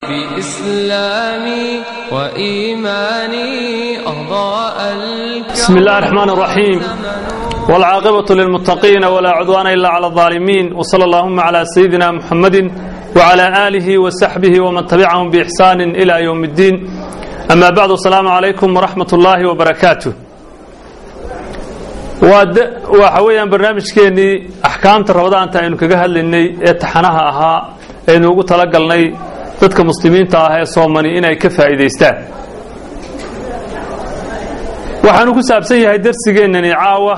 بإسلامي وإيماني أضاء بسم الله الرحمن الرحيم والعاقبة للمتقين ولا عدوان إلا على الظالمين وصلى اللهم على سيدنا محمد وعلى آله وصحبه ومن تبعهم بإحسان إلى يوم الدين أما بعد السلام عليكم ورحمة الله وبركاته waxa weeyaan barnaamijkeennii axkaamta rabadaanta aynu kaga hadlaynay ee taxanaha ahaa aynu ugu talagalnay dadka muslimiinta ah ee soomani inay ka faa'iidaystaan waxaanu ku saabsan yahay darsigeennani caawa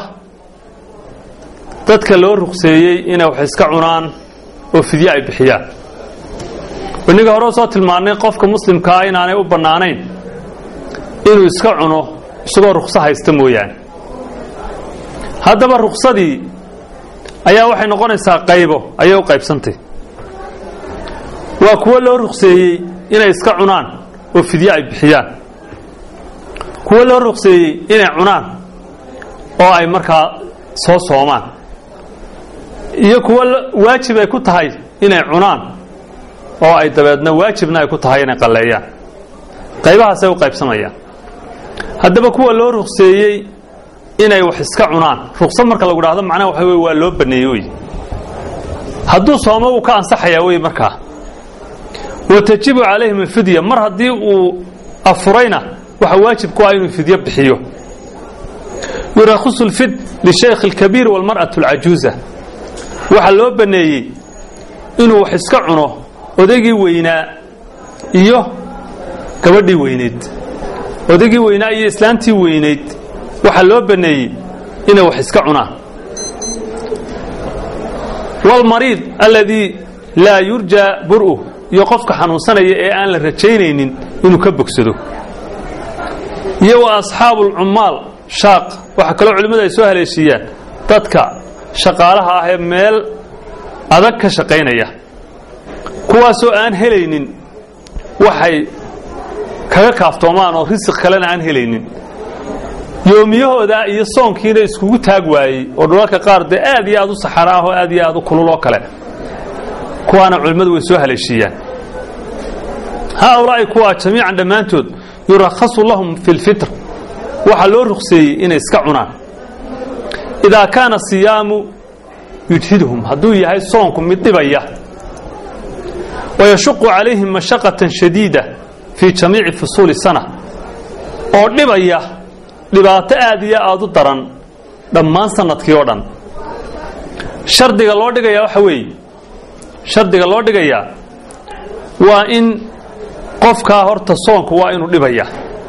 dadka loo ruqseeyey inay wax iska cunaan oo fidye ay bixiyaan innaga hore soo tilmaannay qofka muslimkaa inaanay u bannaanayn inuu iska cuno isagoo ruqso haysta mooyaane haddaba ruksadii ayaa waxay noqonaysaa qaybo ayay u qaybsantay waa kuwo loo rukseeyey inay iska cunaan oo fidye ay bixiyaan kuwo loo rukseeyey inay cunaan oo ay markaa soo soomaan iyo kuwo waajib ay ku tahay inay cunaan oo ay dabeedna waajibna ay ku tahay inay qalleeyaan qaybahaasay u qaybsamayaan haddaba kuwa loo rukseeyey inay wax iska cunaan ruqsad marka lagu dhahdo macnaha waxa wey waa loo baneeye wey hadduu soomo wuu ka ansaxayaa wey markaa wa tajibu calayhim alfidya mar haddii uu afurayna waxa waajib ku ah inuu fidyo bixiyo yurakhisu lfid lishaykh alkabiir walmar'atu alcajuuza waxaa loo baneeyey inuu wax iska cuno odaygii weynaa iyo gabadhii weyneyd odaygii weynaa iyo islaantii weyneyd waxaa loo baneeyey inay wax iska cunaan wاlmariid aladii laa yurja bur'u iyo qofka xanuunsanaya ee aan la rajaynaynin inuu ka bogsado iyo wa asxaabu اlcummaal shaaq waxaa kaloo culimmadu ay soo haleeshiiyaan dadka shaqaalaha ah ee meel adag ka shaqaynaya kuwaasoo aan helaynin waxay kaga kaaftoomaan oo risiq kalena aan helaynin yoomiyahooda iyo soonkiina iskugu taag waayey oo dhulalka qaar dee aad iyo aad u saxara ah oo aad iyo aad u kulul oo kale kuwaana culimmadu way soo haleeshiiyaan haaulaa'i kuwaa jamiican dhammaantood yurakhasu lahum fi lfitr waxaa loo rukseeyey inay iska cunaan idaa kaana siyaamu yujhidhum hadduu yahay soonku mid dhibaya wayashuqu calayhim mashaqatan shadiida fii jamiici fusuuli sana oo dhibaya dhibaato aad iyo aad u daran dhammaan sanadkii oo dhan shardiga loo dhigayaa waxa weeye shardiga loo dhigayaa waa in qofkaa horta soonku waa inuu dhibaya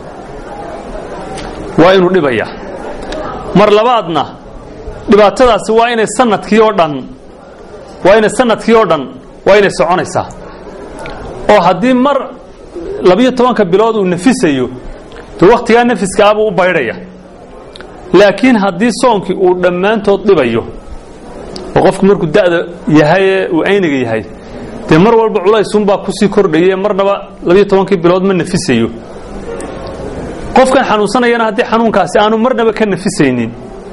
waa inuu dhibaya mar labaadna dhibaatadaasi waa inay sanadkii oo dhan waa inay sanadkii oo dhan waa inay soconaysaa oo haddii mar labiyo tobanka bilood uu nafisayo de wakhtigaa nafiska abuu u baydhaya laakiin haddii soonkii uu dhammaantood dhibayo oo qofku markuu da'da yahay ee uu ayniga yahay dee mar walba culaysunbaa kusii kordhaye marnaba labiyo tobankii bilood ma nafisayo qofkan xanuunsanayana haddii xanuunkaasi aanu marnaba ka nafisaynin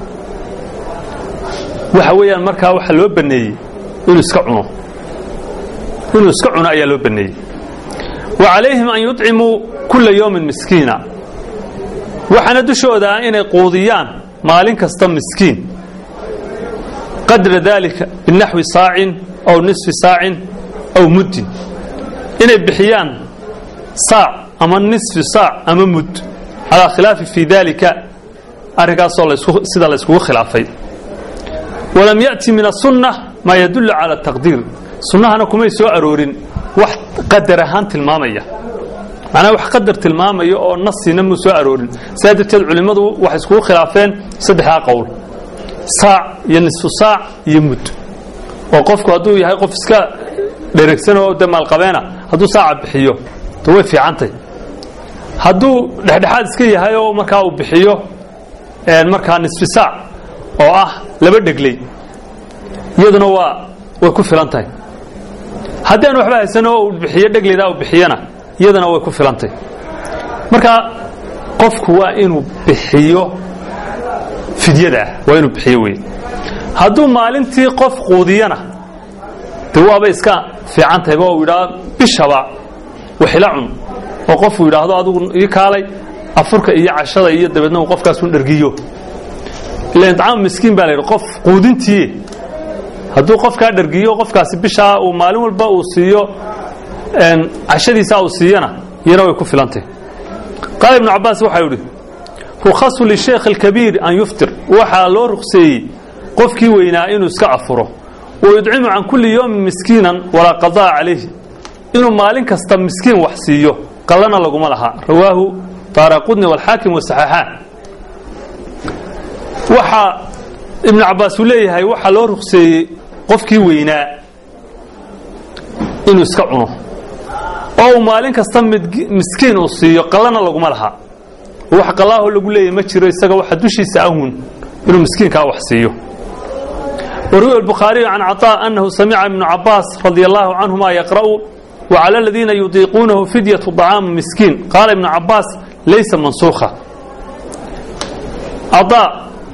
waxa weeyaan markaa waxaa loo baneeyey inuu iska cuno inuu iska cuno ayaa loo baneeyey wa calayhim an yuطcimuu kula yowmin miskiina waxaana dushooda ah inay quudiyaan maalin kasta miskiin qadra daalika binaxwi saacin aw nisfi saacin aw muddin inay bixiyaan saac ama nisfi saac ama mudd calaa khilaafi fii daalika arrinkaasoo sida la yskugu khilaafay walam ya'ti min asunna maa yadullu cala taqdiir sunnahana kumay soo aroorin wax qadar ahaan tilmaamaya macnaha wax qadar tilmaamaya oo nasina muu soo aroorin sidaa darteed culimmadu waxay iskugu khilaafeen saddexdaa qowl saac iyo nisfu saac iyo mud oo qofku hadduu yahay qof iska dheregsan oo de maalqabeena hadduu saaca bixiyo de way fiicantay hadduu dhexdhexaad iska yahay oo markaa uu bixiyo markaa nisfi saac oo ah laba dhegley iyaduna waa way ku filan tahay haddii aan waxba haysano oo uu bixiyo dhegleydaa uu bixiyana iyadana way ku filantay marka qofku waa inuu bixiyo fidyada ah waa inuu bixiyo wey hadduu maalintii qof quudiyana de waaba iska fiican tahayba u yidhaa bishaba waxila cun oo qofuu yidhaahdo adigu ii kaalay afurka iyo cashada iyo dabeedna uu qofkaasun dhergiyo ilan icaam miskiin baa la yidhi qof quudintii hadduu qofkaa dhergiyo qofkaasi bishaa uu maalin walba uu siiyo cashadiisaa uu siiyana iyana way ku filantay qaala ibnu cabbaas waxaa yidhi rukhasu lisheekh alkabiir an yuftir waxaa loo rukseeyey qofkii weynaa inuu iska afuro wayudcimu can kulli yowmin miskiinan walaa qadaa calayhi inuu maalin kasta miskiin wax siiyo qallana laguma laha rawaahu taaraqudni walxaakim wasaxaaxaan waxaa ibnu cabbaas uu leeyahay waxaa loo rukseeyey qofkii weynaa inuu iska cuno oo uu maalin kasta miskiin uu siiyo qallana laguma laha wax qallaaho lagu leeyahy ma jiro isaga waxa dushiisa ahun inuu miskiinkaa wax siiyo وروي البخاري عن عطاء أنه سمع ابن عباس رضي الله عنهما يقرأ وعلى الذين يطيقونه فدية طعام مسكين قال ابن عباس ليس منسوخة عطاء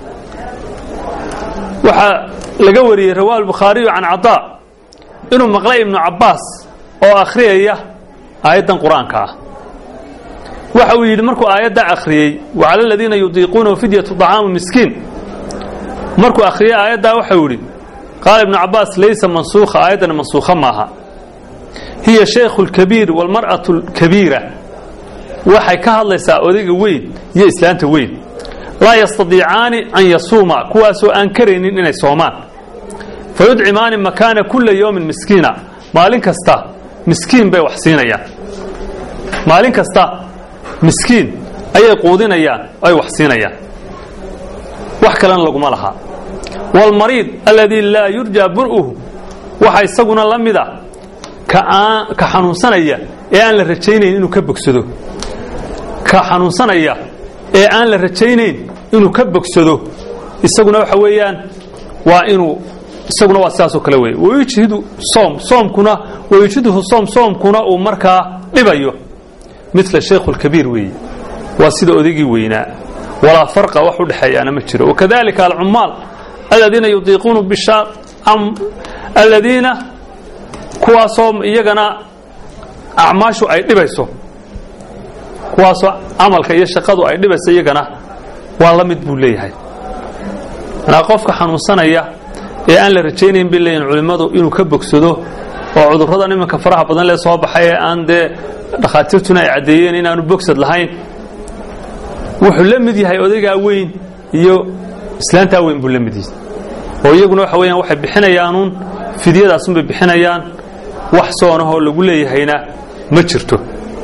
وحا لقوري رواه البخاري عن عطاء إنه مقلع ابن عباس أو أخرية آية قرآن كاه waxa uu yidhi markuu aayadda akhriyey wacala aladiina yudiiquunahu fidyatu طacaamu miskiin markuu akhriyey aayaddaa waxau yidhi qaala ibnu cabbaas laysa mansuukha aayaddana mansuukha maaha hiya shaykhu اlkabiir wاlmar'atu اlkabiira waxay ka hadlaysaa odayga weyn iyo islaanta weyn laa yastadiicaani an yasuuma kuwaasoo aan karaynin inay soomaan fayudcimaani makaana kula yowmin miskiina maalin kasta miskiin bay wax siinayaan maalin kasta miskiin ayay quudinayaan ay wax siinayaan wax kalena laguma lahaa wاlmariid aladii laa yurja bur'uhu waxa isaguna la mida ka xanuunsanaya ee aan la rajaynayn inuu ka bogsado ka xanuunsanaya ee aan la rajaynayn inuu ka bogsado isaguna waxa weeyaan waa inuu isaguna waa sidaasoo kale weeye wayujhidu soom soomkuna wayujhiduhu soom soomkuna uu markaa dhibayo mila shaykhu اlkabiir weeye waa sida odaygii weynaa walaa farqa wax u dhexeeyaana ma jiro wakadalika alcummaal aladiina yudiiquuna bishaa aladiina kuwaasoo iyagana acmaashu ay dhibayso kuwaasoo camalka iyo shaqadu ay dhibayso iyagana waa la mid buu leeyahay manaa qofka xanuunsanaya ee aan la rajaynayn bay leeyihin culimmadu inuu ka bogsado oo cudurradan iminka faraha badan lee soo baxay ee aan dee dhakhaatiirtuna ay caddeeyeen inaanu bogsad lahayn wuxuu la mid yahay odaygaa weyn iyo islaantaa weyn buu la mid yahay oo iyaguna waxa weeyaan waxay bixinayaanuun fidyadaasunbay bixinayaan wax soonahoo lagu leeyahayna ma jirto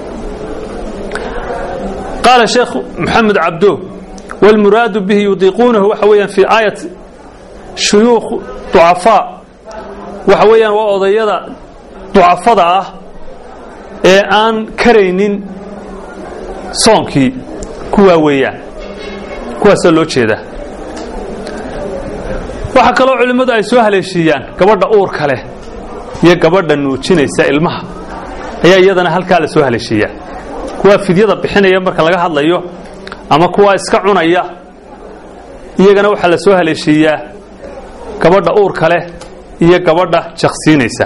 qaala sheekh moxamed cabdo wاlmuraadu bihi yudiiquunahu waxa weeyaan fii aayat shuyuukh ducafaa waxa weeyaan waa odayada ducafada ah ee aan karaynin soonkii kuwaa weeyaan kuwaasaa loo jeedaa waxaa kaloo culimmadu ay soo haleeshiiyaan gabadha uurka leh iyo gabadha nuujinaysa ilmaha ayaa iyadana halkaa la soo haleeshiiyaa kuwaa fidyada bixinaya marka laga hadlayo ama kuwaa iska cunaya iyagana waxaa la soo haleeshiiyaa gabadha uurka leh iyo gabadha jaqsiinaysa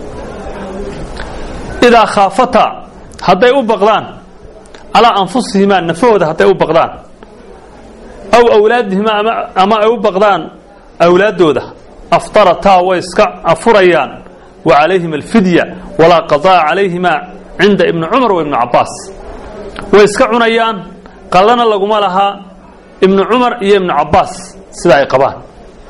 idaa khaafataa hadday u baqdaan calaa anfusihimaa nafahooda hadday u baqdaan aw awlaadihimaa ama ay u baqdaan awlaaddooda aftarataa way iska afurayaan wa calayhim alfidya walaa qadaa calayhimaa cinda ibni cumar wa ibni cabbaas way iska cunayaan qallana laguma lahaa ibnu cumar iyo ibnu cabbaas sida ay qabaan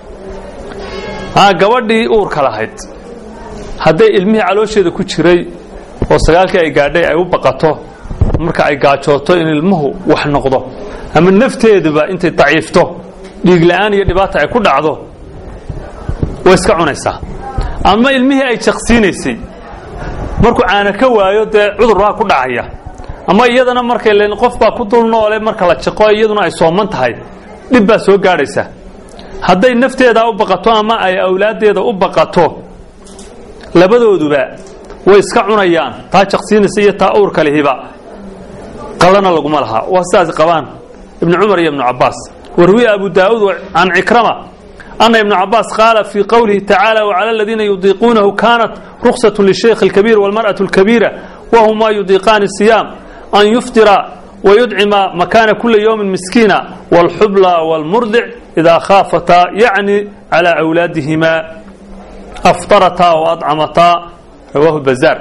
gabadhii uurka lahayd hadday ilmihii caloosheeda ku jiray oo sagaalkii ay gaadhay ay u baqato marka ay gaajooto in ilmuhu wax noqdo ama nafteeduba intay daciifto dhiigla'aan iyo dhibaata ay ku dhacdo way iska cunaysaa ama ilmihii ay jaqsiinaysay markuu caana ka waayo dee cudurraa ku dhacaya ama iyadana markay len qof baa ku dul noole marka la jaqo iyaduna ay sooman tahay dhib baa soo gaadhaysa hadday nafteedaa u baqato ama ay awlaaddeeda u baqato labadooduba way iska cunayaan taa jaqsiinaysa iyo taa uurka lihiba qallana laguma lahaa waa sidaas qabaan ibnu cumar iyo ibnu cabbaas warwiya abu daa'uud can cikrama ana ibnu cabbaas qaala fii qowlihi tacaala wacala aladiina yudiiquunahu kaanat ruksatu lishaykhi alkabiir walmar'atu alkabiira wahumaa yudiiqaani siyaam an yuftira wayudcima makaana kuli yowmin miskiina wاlxubla wاlmurdic idaa khaafataa yacni calى awlaadihimaa aftarataa waadcamataa rawaahu bazaar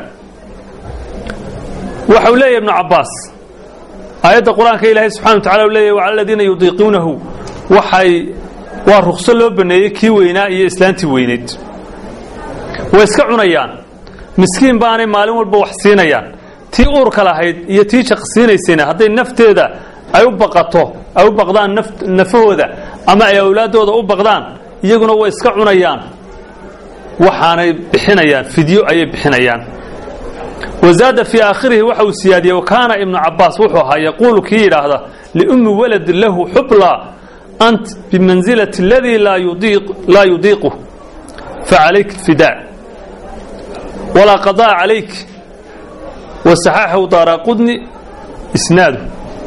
waxa uu leeyahy ibnu cabaas aayadda qur-aanka ilaahay subxana wa tacala u leeyahy wacala aladiina yudiiquunahu waxay waa rukso loo baneeyey kii weynaa iyo islaantii weyneyd way iska cunayaan miskiin baanay maalin walba wax siinayaan tii uurka lahayd iyo tii jaqsiinaysayna hadday nafteeda ay u baqato ay u baqdaan nafahooda ama ay awlaaddooda u baqdaan iyaguna way iska cunayaan waxaanay bixinayaan fidyo ayay bixinayaan wazaada fii aakhirihi waxa uu siyaadiyey wakaana ibnu cabaas wuxuu ahaa yaquulu kii yidhaahda liummi walad lahu xubla ant bimansilati aladii laa yudiiqu facalayk fidaa walaa qadaa calayk wasaxaaxahu daaraqudni isnaadu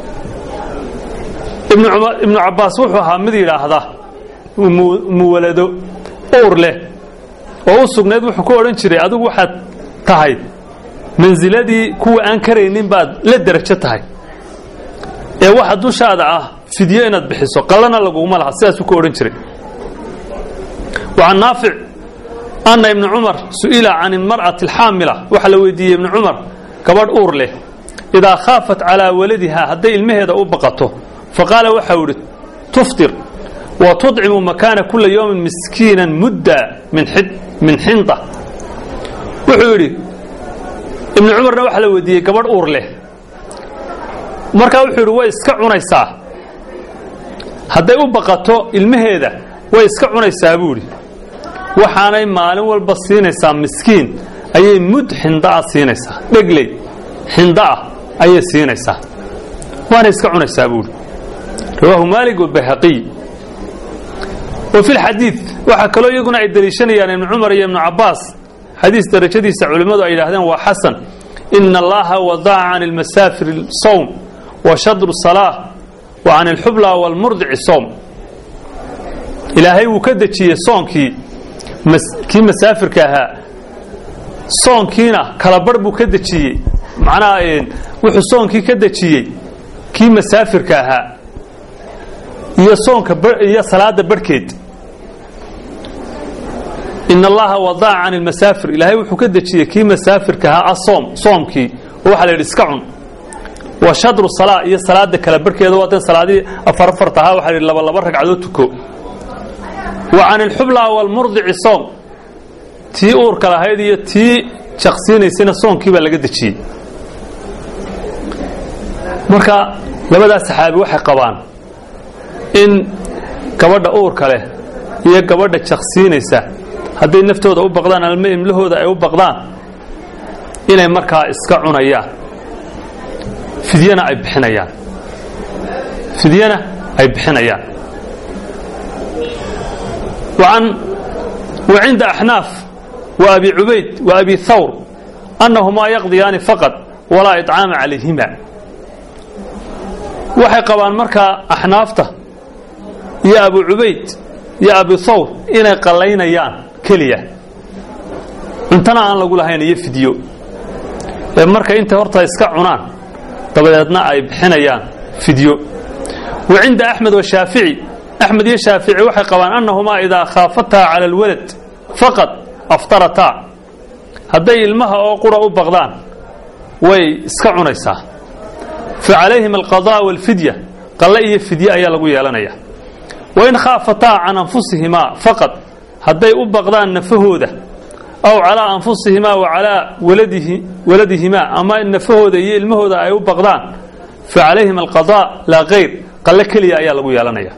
ibnu cabaas wuxuu ahaa mid yidhaahda muwalado uur leh oo u sugnayd wuxuu ku odhan jiray adigu waxaad tahay mansiladii kuwa aan karaynin baad la derajo tahay ee waxa dushaada ah fidyo inaad bixiso qallana laguguma laha sidaasuu ku odhan jiray wacan naafic anna ibni cumar su'ila can ilmar'ati alxaamila waxaa la weydiiyey ibni cumar gabadh uur leh idaa khaafat calaa waladihaa hadday ilmaheeda u baqato faqaala waxau idhi tuftir wa tudcimu makaana kula yowmin miskiinan mudda min xinda wuxuu yidhi ibnu cumarna waxaa la weydiiyey gabadh uur leh markaa wuxuu yidhi way iska cunaysaa hadday u baqato ilmaheeda way iska cunaysaa buu idhi waxaanay maalin walba siinaysaa miskiin ayay mud xinda'a siinaysaa dhegley xinda'a ayay siinaysaa waanay iska cunaysaa buu idhi rawaahu maalik wabayhaqiy wa fi lxadiid waxaa kaloo iyaguna ay deliishanayaan ibnu cumar iyo ibnu cabaas xadiis darajadiisa culimmadu ay yidhahdeen waa xasan ina allaha wadaca can ilmasaafiri sowm wa shadru salaa wa can ilxubla waalmurdici sowm ilaahay wuu ka dejiyey soonkii kii masaafirka ahaa soonkiina kalabarh buu ka dejiyey macnaha wuxuu soonkii ka dejiyey kii masaafirka ahaa iyo soonka iyo salaada barhkeed in allaha wadaca can ilmasaafir ilaahay wuxuu ka dejiyey kii masaafirka ahaa asoom soomkii oo waxaa la yidhi iska cun wa shadru salaa iyo salaada kala barhkeeda waa dee salaadii afar afarta ahaa waxaa la yidhi laba laba ragcadood tuko wa can ilxubla waalmurdici soom tii uurka lahayd iyo tii jaqsiinaysayna soonkii baa laga dejiyey marka labadaas saxaabi waxay qabaan in gabadha uurka leh iyo gabadha jaqsiinaysa hadday naftooda u baqdaan alma imlahooda ay u baqdaan inay markaa iska cunayaan fidyana ay bixinayaan fidyana ay bixinayaan وعن وعند أحناف وأبي عبيد وأبي ثور أنهما يقضيان فقط ولا إطعام عليهما waxay qabaan markaa axnaafta iyo abu cubayd iyo abi thawr inay qallaynayaan keliya cuntana aan lagu lahayn iyo fidyo ee marka intay horta iska cunaan dabadeedna ay bixinayaan fidyo wa cinda axmed washaafici axmed iyo shaafici waxay qabaan annahumaa idaa khaafataa cala alwalad faqad aftarataa hadday ilmaha oo qura u baqdaan way iska cunaysaa fa calayhim alqadaa waalfidya qalle iyo fidye ayaa lagu yeelanaya wain khaafataa can anfusihimaa faqad hadday u baqdaan nafahooda aw calaa anfusihimaa wa calaa waladihimaa ama nafahooda iyo ilmahooda ay u baqdaan fa calayhim alqadaa laa kayr qalle keliya ayaa lagu yeelanaya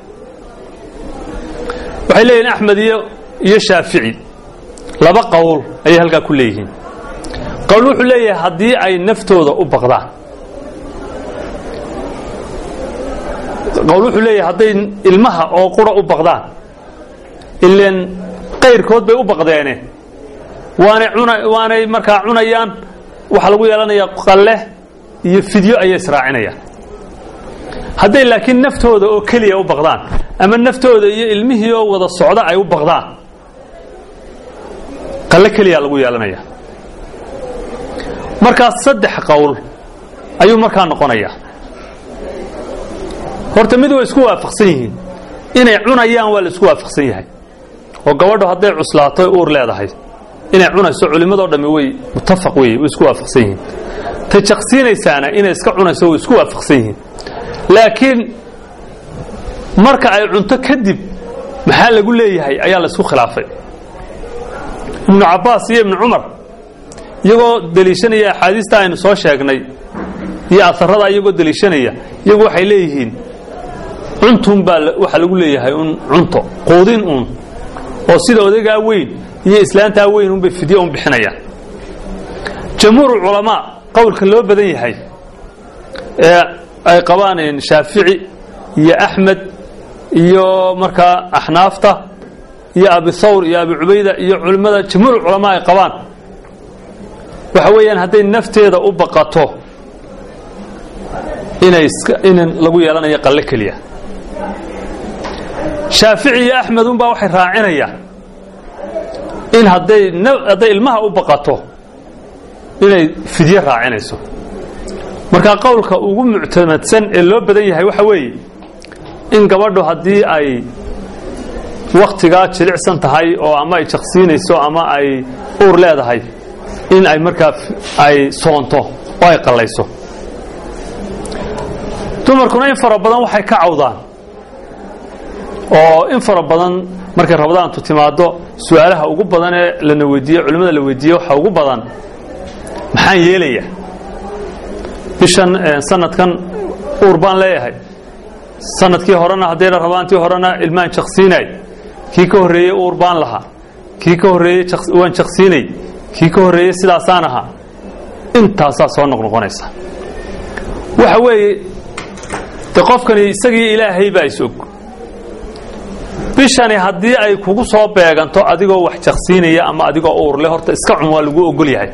waxay leeyihin axmed iyo iyo shaafici laba qowl ayay halkaa ku leeyihiin qowl wuxuu leeyahay haddii ay naftooda u baqdaan qowl wuxuu leeyahay hadday ilmaha oo qura u baqdaan ileen qayrkood bay u baqdeene waanay cuna waanay markaa cunayaan waxaa lagu yeelanayaa qalle iyo fidyo ayay israacinayaan hadday laakiin naftooda oo keliya u baqdaan ama naftooda iyo ilmihii oo wada socda ay u baqdaan qalle keliyaa lagu yeelanaya markaas saddex qowl ayuu markaa noqonayaa horta mid way isku waafaqsan yihiin inay cunayaan waa la isku waafaqsan yahay oo gabadhu hadday cuslaato uur leedahay inay cunayso culimmadoo dhammi way muttafaq wey way isku waafaqsan yihiin ta jaqsiinaysaana inay iska cunayso way isku waafaqsan yihiin laakiin marka ay cunto kadib maxaa lagu leeyahay ayaa la isku khilaafay ibnu cabbaas iyo ibnu cumar iyagoo deliishanaya axaadiista aynu soo sheegnay iyo aarada iyagoo deliishanaya iyagu waxay leeyihiin cuntun baa waxaa lagu leeyahay un cunto quudin uun oo sida odagaa weyn iyo islaantaa weyn unbay fidye un bixinayaan jamhuurulculamaa qowlka loo badan yahay ee ay qabaan shaafici iyo axmed iyo markaa axnaafta iyo abi thawr iyo abi cubayda iyo culimmada jamhuurulculamaa ay qabaan waxa weeyaan hadday nafteeda u baqato inay in lagu yeelanayo qalle keliya shaafici iyo axmed unbaa waxay raacinayaan in hadday hadday ilmaha u baqato inay fidye raacinayso marka qowlka ugu muctamadsan ee loo badan yahay waxa weeye in gabadhu haddii ay wakhtigaa jilicsan tahay oo ama ay jaqsiinayso ama ay uur leedahay in ay markaa ay soonto oo ay qallayso dumarkuna in fara badan waxay ka cawdaan oo in fara badan markay rabadaantu timaado su-aalaha ugu badan ee lana weydiiye culimmada la weydiiye waxa ugu badan maxaan yeelaya bishan sanadkan uur baan leeyahay sanadkii horena haddayna rabaantii horena ilmaan jaqsiinay kii ka horreeyey uur baan lahaa kii ka horreeyey waan jaqsiinay kii ka horreeyey sidaasaan ahaa intaasaa soo noqnoqonaysa waxa weeye de qofkani isagii ilaahay baa is-og bishani haddii ay kugu soo beeganto adigoo wax jaqsiinaya ama adigoo uurle horta iska cun waa lagu ogol yahay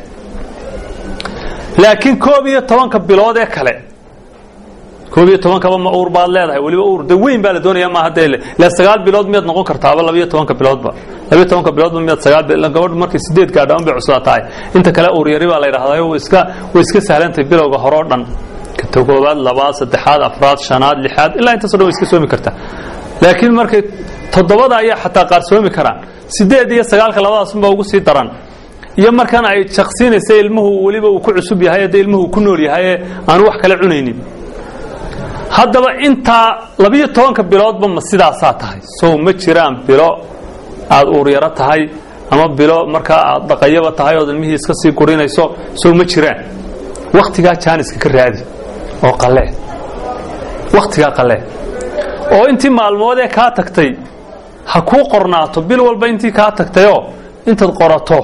laakiin koob iyo tobanka bilood ee kale koob iyo tobankaba ma uur baad leedahay weliba uur de weyn baa la doonaya maaha dee le sagaal bilood miyaad noqon kartaaba labiyo tobanka biloodba labiyo tobanka biloodba miyaad sagaal gabadhu markay sideed gaadhaan bay cuslaa tahay inta kale uur yari baa la yidhahdaa way iska way iska sahlantahay bilowga horeo dhan ta koobaad labaad saddexaad afraad shanaad lixaad ilaa intaaso dhan way iska soomi kartaa laakiin markay toddobada ayaa xataa qaar soomi karaan sideed iyo sagaalka labadaasunbaa ugu sii daran iyo markan ay jaqsiinaysa ilmuhu weliba uu ku cusub yahay dee ilmuhu ku nool yahay ee aanu wax kale cunaynin haddaba intaa labiyo tobanka biloodba ma sidaasaa tahay sow ma jiraan bilo aada uuryaro tahay ama bilo markaa aad dhaqayaba tahay ood ilmihii iska sii gurinayso sow ma jiraan wakhtigaa jaaniska ka raadi oo qalee wakhtigaa qalee oo intii maalmood ee kaa tagtay ha kuu qornaato bil walba intii kaa tagtayoo intaad qorato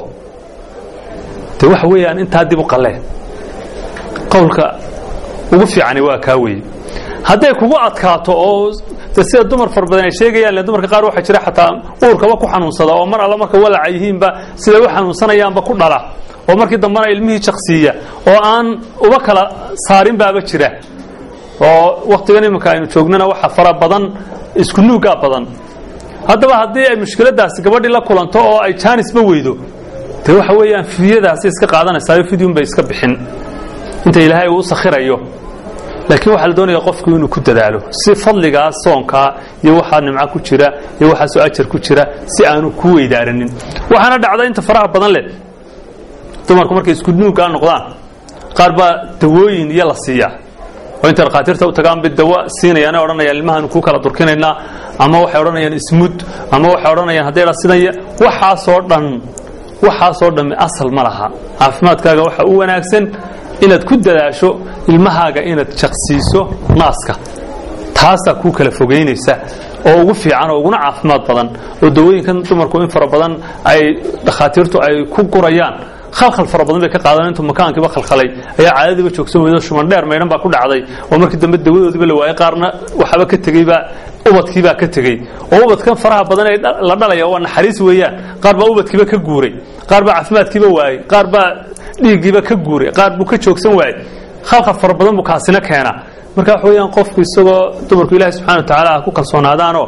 de waxa weeyaan intaa dib u qalee qowlka ugu fiicani waa kaa weeye hadday kugu adkaato oo de sida dumar far badan ay sheegayaan le dumarka qaar waxaa jira xataa uurkaba ku xanuunsada oo mar alla marka walaca yihiinba siday u xanuunsanayaanba ku dhala oo markii dambena ilmihii jaqsiiya oo aan uba kala saarin baaba jira oo wakhtigan iminka aynu joognana waxa fara badan isku nuugaa badan haddaba haddii ay mushkiladaasi gabadhii la kulanto oo ay jaanisba weydo de waxa weeyaan fidyadaasi iska qaadanaysaa fidyun bay iska bixin inta ilaahay uu sakhirayo laakiin waxaa la doonaya qofku inuu ku dadaalo si fadligaas soonkaa iyo waxaa nimco ku jira iyo waxaasoo ajar ku jira si aanu ku weydaaranin waxaana dhacda inta faraha badan leh dumarku markay isku nuugaa noqdaan qaar baa dawooyin iyo la siiyaa oo intay dhakhaatiirta u tagaan bay dawo siinayaan odhanayaan ilmahaanu kuu kala durkinaynaa ama waxay odhanayaan ismud ama waxay odhanayaan hadday dha sidan waxaasoo dhan waxaasoo dhammi asal ma laha caafimaadkaaga waxa u wanaagsan inaad ku dadaasho ilmahaaga inaad jaqsiiso naaska taasaa kuu kala fogaynaysa oo ugu fiican oo uguna caafimaad badan oo dawooyinkan dumarku in fara badan ay dhakhaatiirtu ay ku gurayaan khalkhal fara badan bay ka qaadaan intuu makaankiiba khalkhalay ayaa caadadiiba joogsan weydo shuman dheer maydhan baa ku dhacday oo markii dambe dawadoodiiba la waayey qaarna waxaba ka tegeyba ubadkiibaa ka tegey oo ubadkan faraha badan ee la dhalaya waa naxariis weeyaan qaar baa ubadkiiba ka guuray qaar baa caafimaadkiiba waayey qaar baa dhiiggiiba ka guuray qaar buu ka joogsan waayey khalkhal fara badan buu kaasina keenaa marka wax weeyaan qofku isagoo dumarku ilaahay subxana wa tacaala ha ku kalsoonaadaanoo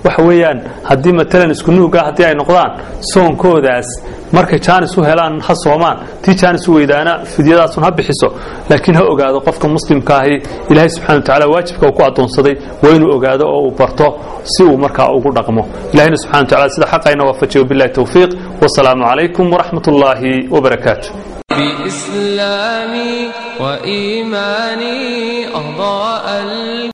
waxa weeyaan haddii matalan isku nuuga haddii ay noqdaan soonkoodaas markay jaanis u helaan ha soomaan tii jaanis u weydaana fidyadaasun ha bixiso laakiin ha ogaado qofka muslimka ahi ilaahay subxana watacaala waajibka uu ku addoonsaday waa inuu ogaado oo uu barto si uu markaa ugu dhaqmo ilahina subxana wataala sida xaqayna waafajiyo billahi towfiiq wasalaamu calaykum waraxmat ullaahi wabarakaatu بإسلامي وإيماني أضاء